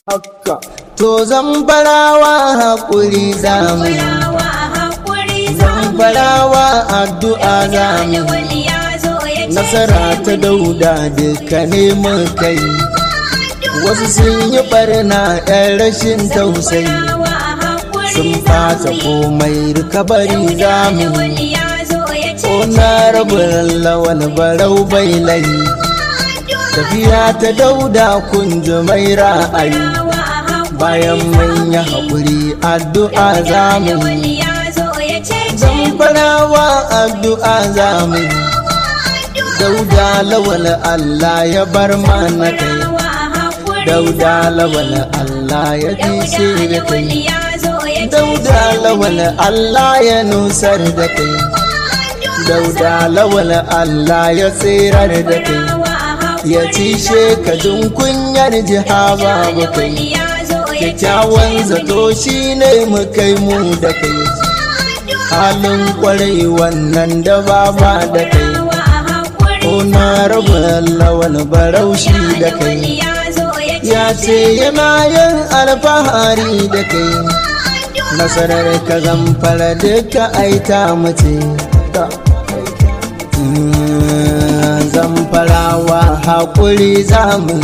haka to zan farawa haƙuri zamu Farawa haƙuri zan farawa addu'a zamu nasara ta dauda duka ne kai wasu sun yi barna ɗan rashin tausayi sun fata komai rikabari zamu na rabin lawan barau bai layi tafiya ta dauda kunji mai ra'ayi bayan manya haƙuri addu'a zamu zan farawa addu'a zamu dauda lawal Allah ya bar mana kai dauda lawal Allah ya tishe da kai dauda lawal Allah ya nusar da kai dauda lawal Allah ya tsirar da kai ya cishe ka kunyar jiha babu kai kyakkyawan zato shi ne mu kai mu da kai halin kwarai wannan da baba da kai na rabu lawan baraushi da kai ya ce yana yin alfahari da kai nasarar ka zamfara duka aita mace zamfarawa haƙuri zamu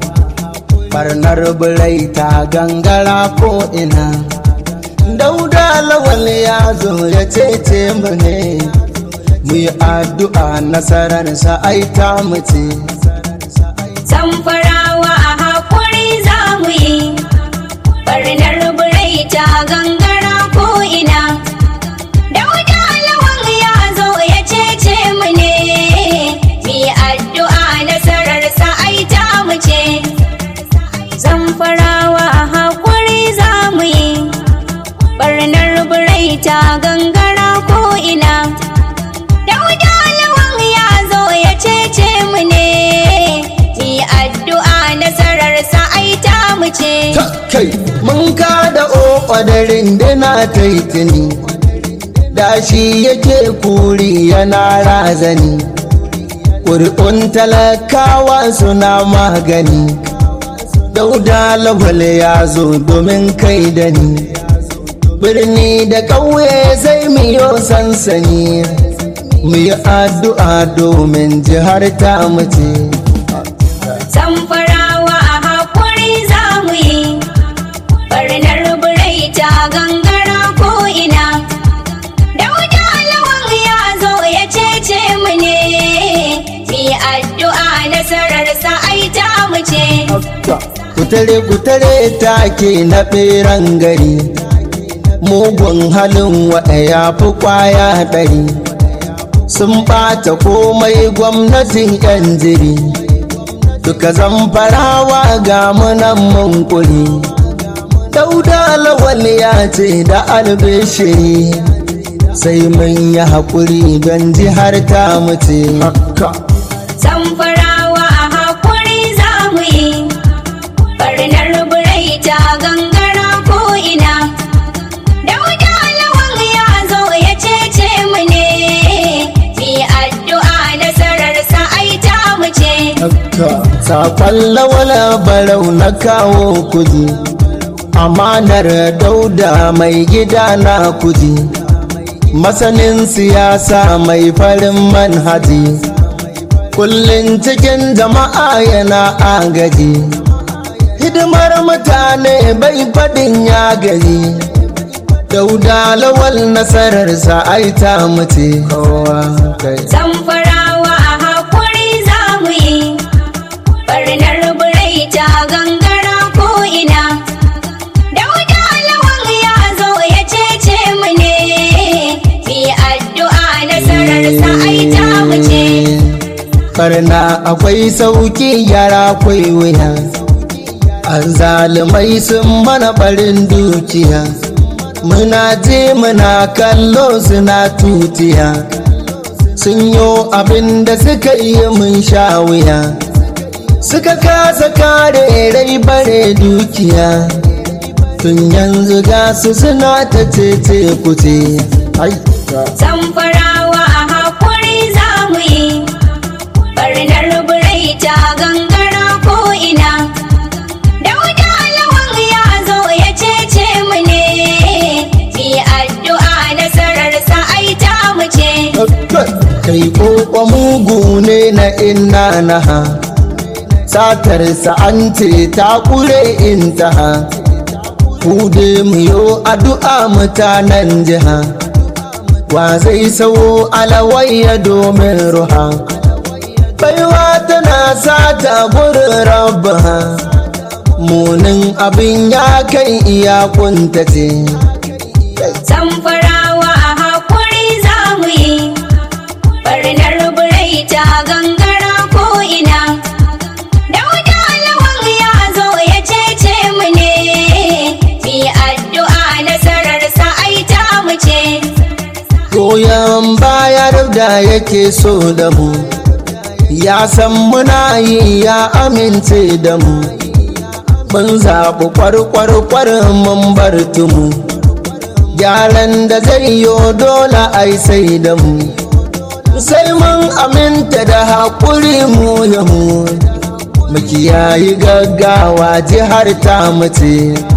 barnar birai ta gangara ko ina dauda lawal ya zo ya cece mu ne mu yi addu'a nasararsa ai ta mace. Zamfarawa a haƙuri za mu yi, ɓarnar birai ta gangara ko ina. Dauda lawan ya zo ya cece mu ne, mu yi addu'a nasararsa ai ta mu ce. Zamfarawa a haƙuri za mu yi, ɓarnar birai ta gangara ko ina. Dauda lawan ya zo ya cece mu ne, yi addu'a nasararsa ai ta mu ce. kai mun kada ƙwadarin dina ta yi tuni da shi yake kuri yana razani ƙuri'un talakawa suna magani dauda lawal ya zo domin kai da ni birni da ƙauye sai miyo sansani mu yi addu'a domin jihar ta mace Zamfarawa a haƙuri za mu yi, ɓarnar birai ta gangara ko ina. Dauda lawan ya zo ya cece mu ne, mi addu'a nasararsa ai ta mu ce. kutare kutare take na ɓeran gari mugun halin waɗa ya fi kwaya ɗari sun ɓata komai gwamnatin yan jiri duka zamfarawa ga munan munkuri dauda lawal ya ce da albishiri sai mun yi haƙuri don jihar ta mace Zamfarawa a haƙuri za mu yi, ɓarnar birai ta gangara ko ina. Dauda lawan ya zo ya cece mu ne, mi addu'a nasararsa ai ta mu ce. Sakon lawala barau na kawo kuji, amanar dauda mai gida na kuji, masanin siyasa mai farin manhaji, kullum cikin jama'a yana agaji, hidimar mutane bai faɗin ya gaji. Dauda lawal nasararsa ai ta mace kowa kai. Zamfarawa a haƙuri za mu yi, ɓarnar birai ta gangara ko ina. Dauda lawan ya zo ya cece mu ne, mi addu'a nasararsa ai ta mu ce. Karna akwai sauki yara akwai wuya, an zalimai sun mana barin dukiya. Muna je muna kallo suna tutiya, sun yo abin da suka yi mun sha wuya. Suka kasa kare rai bare dukiya, tun yanzu ga su suna ta cece kuce. Ai, Zamfarawa a haƙuri za mu yi, ɓarnar birai ta gangara ko ina. Dauda lawan kai koko mugu ne na inna naha satarsa an ce ta kure intaha ku dai mu yo addu'a mutanen jiha wa zai sawo alawayya domin ruha baiwa tana sata gurin rabba munin abin ya kai iya kuntace Zamfarawa a hakuri za mu yi, barnar birai ta gangara ko ina. Dauda lawan ya zo ya cece mu ne, mi addu'a nasarar ai ta mu ce. goyon bayar da yake so da mu ya san muna yi ya amince da mu mun zaɓi kwarkwarkwar mun bar tumu gyaran da zai yi dole ai sai da mu sai mun aminta da haƙuri mu ya mu mu kiyayi gaggawa jihar ta mace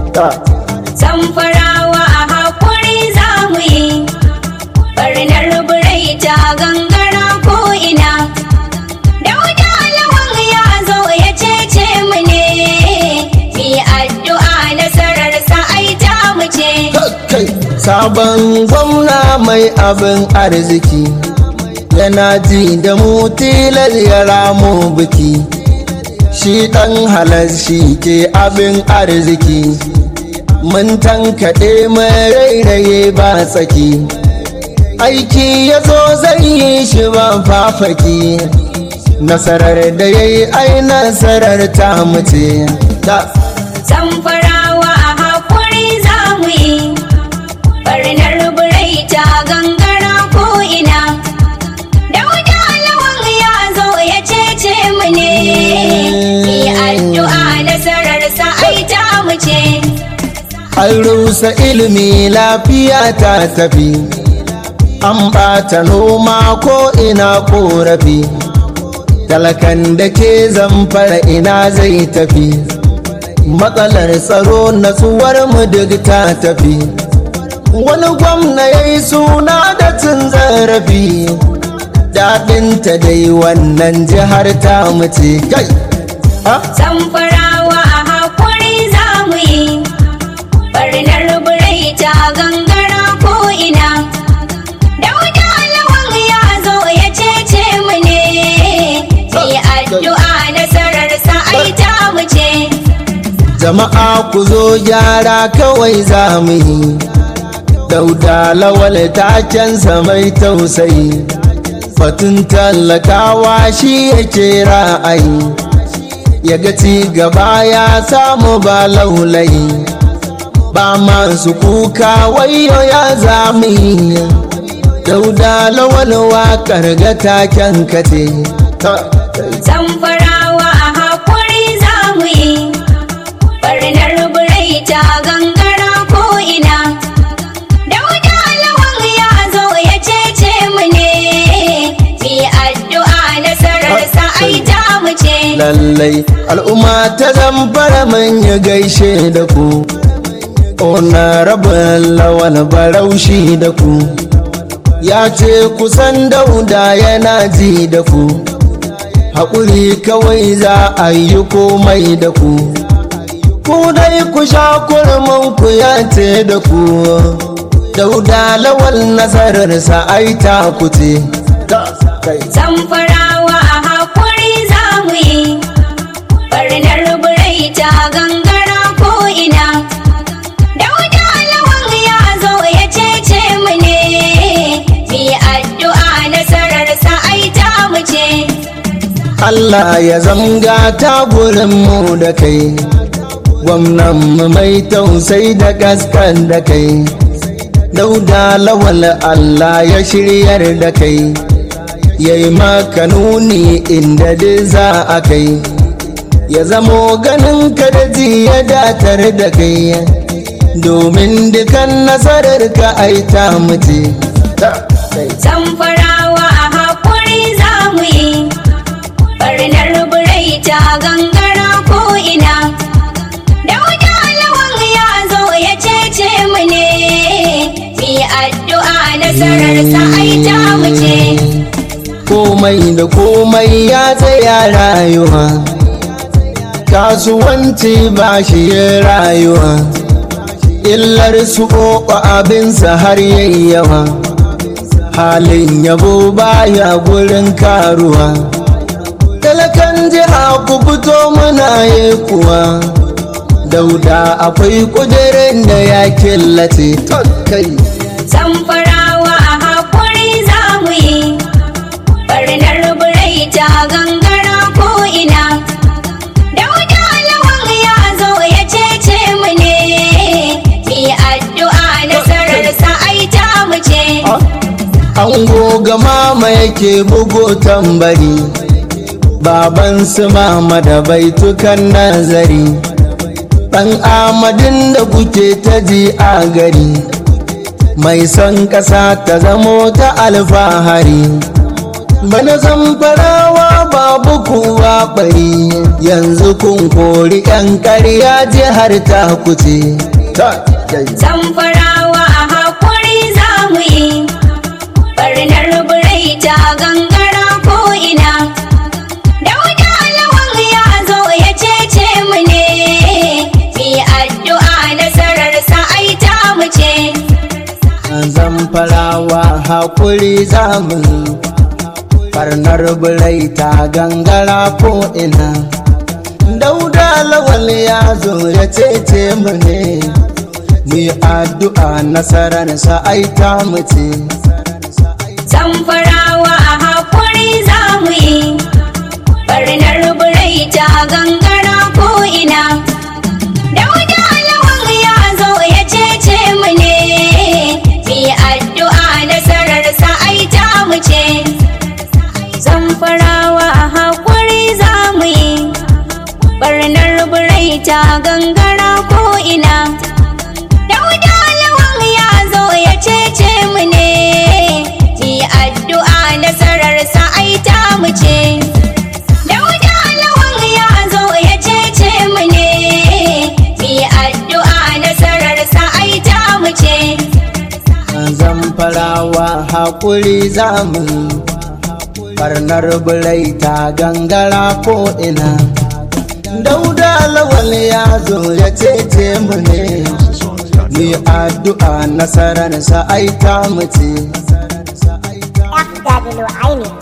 Zamfarawa a hakuri za mu yi, barnar birai ta gangara ko ina. Dauda lawan ya zo ya cece mu ne, mi addu'a nasarar ai ta mu ce. kai sabon gwamna mai abin arziki yana ji da mu tilar ya ramo biki shi ɗan halar shi ke abin arziki mun tankaɗe mai rairaye ba tsaki aiki ya zo zai yi shi ba fafaki nasarar da ya yi ai nasarar ta mace da Zamfarawa a hakuri za mu yi, barnar birai ta gangara ko ina. Dauda lawan ya zo ya cece mu ne, mi addu'a nasarar ai ta mu ce. an rusa ilimi lafiya ta tafi an ɓata noma ko ina korafi talakan da ke zamfara ina zai tafi matsalar tsaro natsuwar mu duk ta tafi wani gwamna ya yi suna da cin zarafi daɗinta dai wannan jihar ta mace kai ha? Zamfarawa a hakuri za mu yi, barnar birai ta gangara ko ina. Dauda lawan ya zo ya cece mu ne, mi addu'a nasarar ai ta mu ce. jama'a ku zo gyara kawai za mu yi dauda lawal takensa mai tausayi fatun tallakawa shi yake ra'ayi ya ga ci gaba ya samu ba laulayi ba masu kuka wayo ya zamu yi dauda lawal waƙar ga taken kace Zamfarawa a hakuri za mu yi, barnar birai ta gangara ko ina. Dauda lawan ya zo ya cece mu ne, mi addu'a nasarar ai ta mu ce. lallai al'umma ta zamfara manya gaishe da ku ona rabin lawan baraushi da ku ya ce kusan dauda yana ji da ku haƙuri kawai za a yi komai da ku ku dai ku sha kurmin ku ya ce da ku dauda lawal nasararsa ai ta kuce Zamfarawa a hakuri za mu yi, barnar birai ta gangara ko ina. Dauda lawan ya zo ya cece mu ne, mi addu'a nasarar ai ta mu ce. Allah ya zamga ta mu da kai gwamnan mu mai tausayi da gaskan da kai dauda lawal Allah ya shiryar da kai ya yi maka nuni inda dai za a kai ya zamo ganin ka da ji ya datar da kai domin dukan nasarar ka ai ta mutu Zamfarawa a hakuri za mu yi, barnar birai ta gangara ko ina. Dauda lawan ya zo ya cece mu ne, mi addu'a nasarar ai ta mu ce. komai da komai ya tsaya rayuwa kasuwanci ba shi ya rayuwa illar su ƙoƙo abinsa har yayyawa halin yabo baya gurin karuwa talakan jiha ku fito muna yi kuwa dauda akwai kudirin da ya killace kai Zamfarawa a hakuri za mu yi, barnar birai ta gangara ko ina. Dauda lawan ya zo ya cece mu ne, mi addu'a nasararsa ai ta mu ce. an goga mama yake bugo tambari baban su mama da baitukan nazari ɗan amadin da kuke ta ji a gari mai son ƙasa ta zamo ta alfahari bana zamfarawa babu kuwa bari yanzu kun kori 'yan ƙarya jihar ta kuce Zamfarawa a hakuri za mu yi, barnar birai ta gangara ko ina. Dauda lawan ya zo ya cece mu ne, mi addu'a nasararsa ai ta mu ce. zamfarawa hakuri zamu farnar birai ta gangara ko ina dauda lawal ya zo ya cece mu ne mu yi addu'a nasarar sa ai ta mu ce Zamfarawa a hakuri za mu yi, barnar birai ta gangara ko ina. Dauda lawan ya zo ya cece mu ne, mi addu'a nasararsa ai ta mu ce. Zamfarawa a hakuri za mu yi, barnar birai ta gangara ko ina. Dauda lawan ya zo ya cece mu ne, mi addu'a nasararsa ai ta mu ce. Dauda lawan ya zo ya cece mu ne, mi addu'a nasararsa ai ta mu ce. zamfarawa hakuri zamu farnar birai ta gangara ko ina dauda lawal ya zo ya cece mu ne mu yi addu'a nasarar sa ai ta mu ce FW Aini